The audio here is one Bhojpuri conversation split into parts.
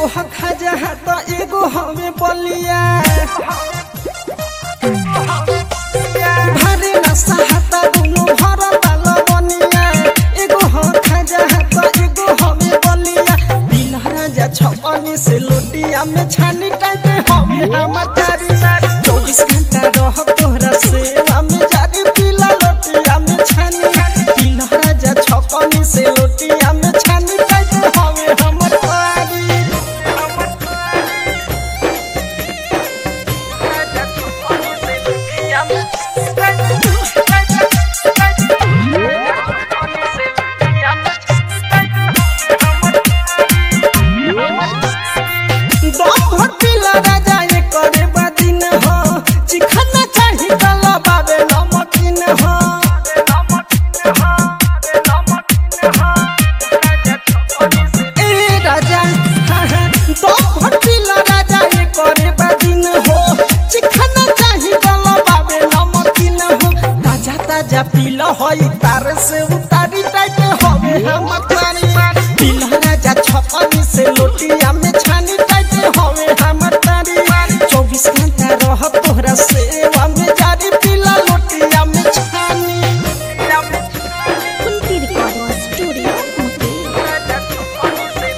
ह खाजा त एगो हवे बलिया भारे नशा हाता दुनु भर ताल बनिया एगो ह खाजा त एगो हवे बलिया दिल राजा छपनी से लोटिया में छानी टाइटे हवे हमर तारी चौबीस घंटा रह तोहरा सेवा में जारी पीला लोटिया में छानी दिल राजा छपनी से लोटिया में छानी टाइटे हवे हमर तारी दम भर पीला राजा ये करे बादिन हो चिखना चाही गला बाबे नमकीन हो ए राजा हाँ, हाँ, दम भर पीला राजा ये करे बादिन हो चिखना चाही गला बाबे नमकीन हो ताजा ताजा पीला होई तार से उतारी टाइट होवे हम तारी पीला राजा छपनी से लोटिया में छानी टाइट होवे हम तारी चौबीस घंटा रह तोहरा सेवा में जारी पीला लोटिया में छानी Kunti Recording Studio, Muti.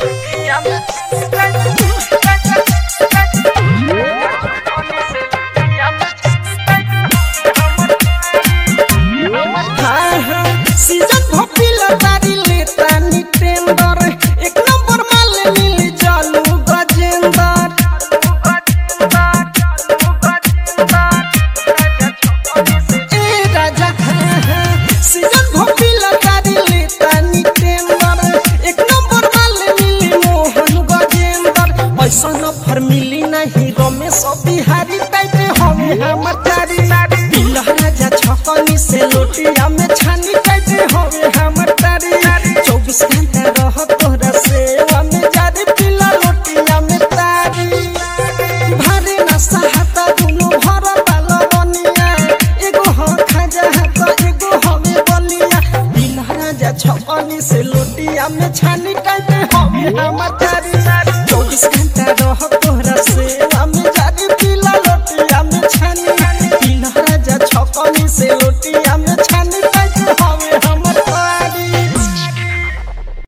हाँ, हाँ, सीजन भपिला तारी लेता नी टेंडर एक नंबर माल मिली चालू गजेंदर ए राजा हाँ, हाँ, सीजन भपिला तारी लेता नी टेंडर एक नंबर माल मिली मोहन गजेंदर ऐसा नफर मिली नहीं रमेश बिहारी टाइटे हवे हमर तारी पिला राजा छपनी से लोटिया में छानी टाइटे हवे हमर तारी चौबीस घंटा रह तोहरा सेवा में जारी पिला लोटिया में तारी भारे नशा हाता दुनु भर ताल बनिया एगो ह खाजा हाता एगो हवे बलिया पिला राजा छपनी से लोटिया में छानी टाइटे हवे हमर तारी चौबीस घंटा